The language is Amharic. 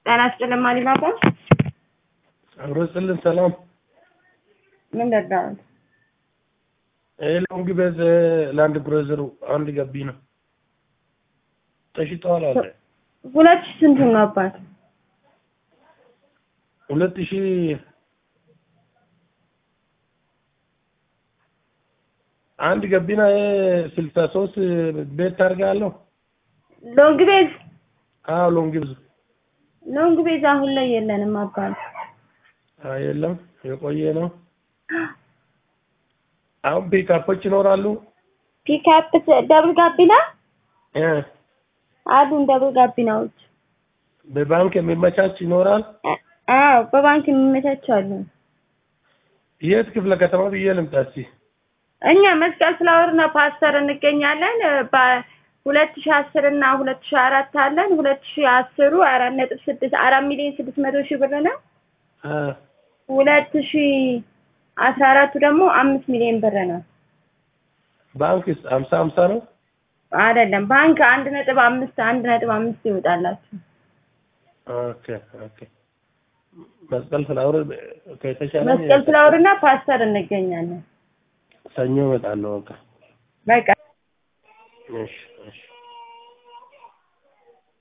ጤና ይስጥልኝ ማሊባባ አብሮ ስልን ሰላም ምን ደዳሁት ሎንግ ቤዝ ላንድ ክሩዘሩ አንድ ገቢ ነው ተሽጠዋል አለ ሁለት ሺህ ስንት ነው አባት ሁለት ሺ አንድ ገቢና ስልሳ ሶስት ቤት ታርጋለሁ ሎንግ ቤዝ አዎ ሎንግ ቤዝ ሎንግ ቤዝ አሁን ላይ የለንም አባት አይ የለም የቆየ ነው አሁን ፒካፖች ይኖራሉ ፒክአፕ ደብል ጋቢና እ አሉን ደብል ጋቢናዎች በባንክ የሚመቻች ይኖራል አዎ በባንክ የሚመቻቹ አሉ የት ክፍለ ከተማ ብዬ ልምጣ እስኪ እኛ መስቀል ፍላወር እና ፓስተር እንገኛለን በሁለት ሺህ አስር እና ሁለት ሺህ አራት አለን ሁለት ሺህ አስሩ አራት ነጥብ ስድስት አራት ሚሊዮን ስድስት መቶ ሺህ ብር ነው እ ሁለት ሺህ አስራ አራቱ ደግሞ አምስት ሚሊዮን ብር ነው ባንክስ ሀምሳ ሀምሳ ነው አይደለም ባንክ አንድ ነጥብ አምስት አንድ ነጥብ አምስት ይወጣላችሁ ኦኬ ኦኬ መስቀል ፍላወር ከተሻለ መስቀል ፍላወር እና ፓስተር እንገኛለን ሰኞ እመጣለሁ በቃ በቃ እሺ እሺ